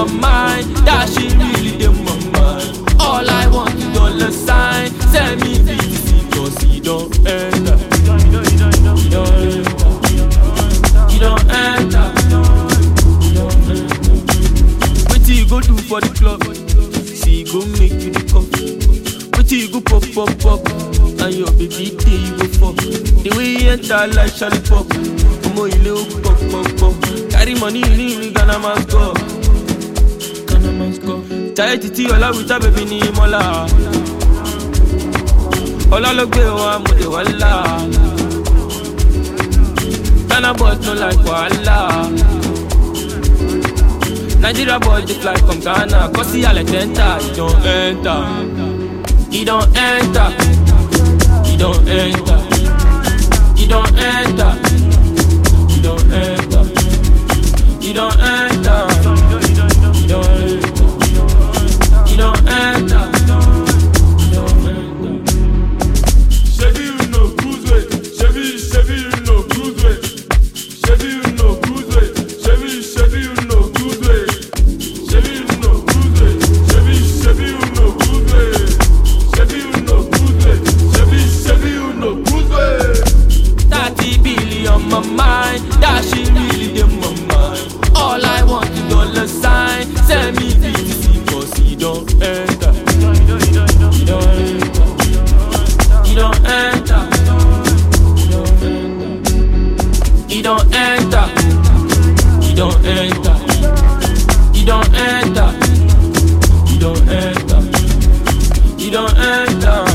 my mind. That shit really dey my mind. All I want is dollar sign. Send me VTC cause he don't enter. He don't enter. He don't enter. He don't enter. Wetin you go do for the club? See, go make you the cup. Wetin you go pop, pop, pop? And your baby day you go fuck. The way you enter like Charlie Pop. Omo ile o pop, pop, pop. Carry money ní ìlú Ghana must go. Ghana must go. Jayé títí ọlá wíta bèbí ní mọ́lá. Ọlá ló gbé wa mo lè wá là. Ghana boys no like wahala. Nigeria boy dey fly from Ghana, cause he alek enter, he don enter, he don enter, he don enter, he don enter, he don enter, he don enter, he don enter, he don enter, he don enter. Shebi you know cruise way. Shebi shebi you know cruise way. Shebi you know cruise way. Shebi shebi you know cruise way. Shebi you know cruise way. Shebi shebi you know cruise way. Shebi you know cruise way. Shebi shebi you know cruise way. Thirty billion my mind, that shit really dey my mind. All I want is dollar sign. Send me VTC cause he don't enter. He don't enter. He don't enter. He don't enter. He don't enter. He don't enter. He don't enter. He don't enter. He don't enter.